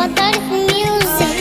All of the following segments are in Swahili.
Water Music.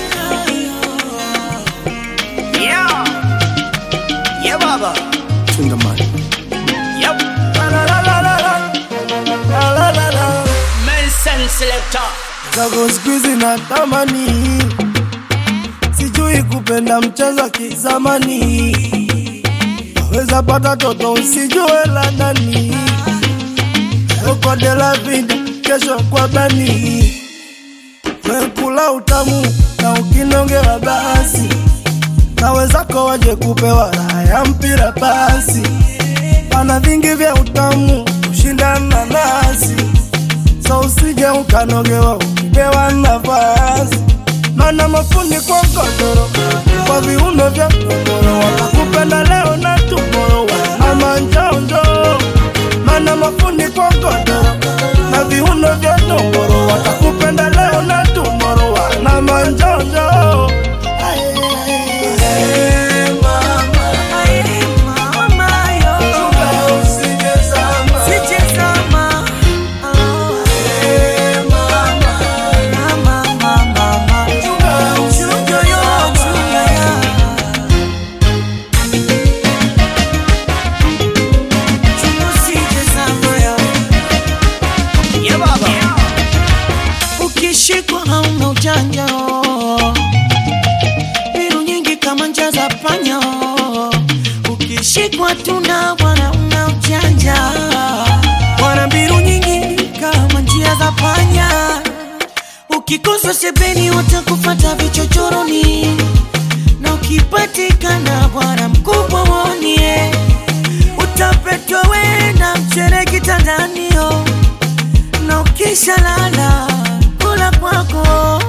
Yeah. Yeah, baba. Chingaman. Yep. La la la la la la. La la la la. Nelson Selector. Zako siku hizi natamani, sijui kupenda mchezo wa kizamani. Waweza pata toto usijue la ndani, uko de la vida, kesho kwa bani. Wekula utamu na ukinongea basi, na wenzako waje kupewa raha ya mpira basi. Pana vingi vya utamu kushindana nasi so usije ukanogewa ukipewa nafasi, mana mafundi kwa godoro kwa viuno vya godoro wakakupenda leo na tumoro ama njonjo, mana mafundi kwa godoro na viuno vya tongoro watakupenda leo na tumoro wana manjonjo Hey, mama, usije zama. Hey, mama, Yeah, baba. Ukishikwa hauna ujanja, mbinu nyingi kama njia za panya. Ukishikwa tuna bwana una ujanja, wana mbinu nyingi kama njia za panya. Ukikosa sebeni watakufata vichochoroni, na ukipatikana bwana mkubwa wonie, utapetwa wena mchere kitandanio na ukisha lala kula kwako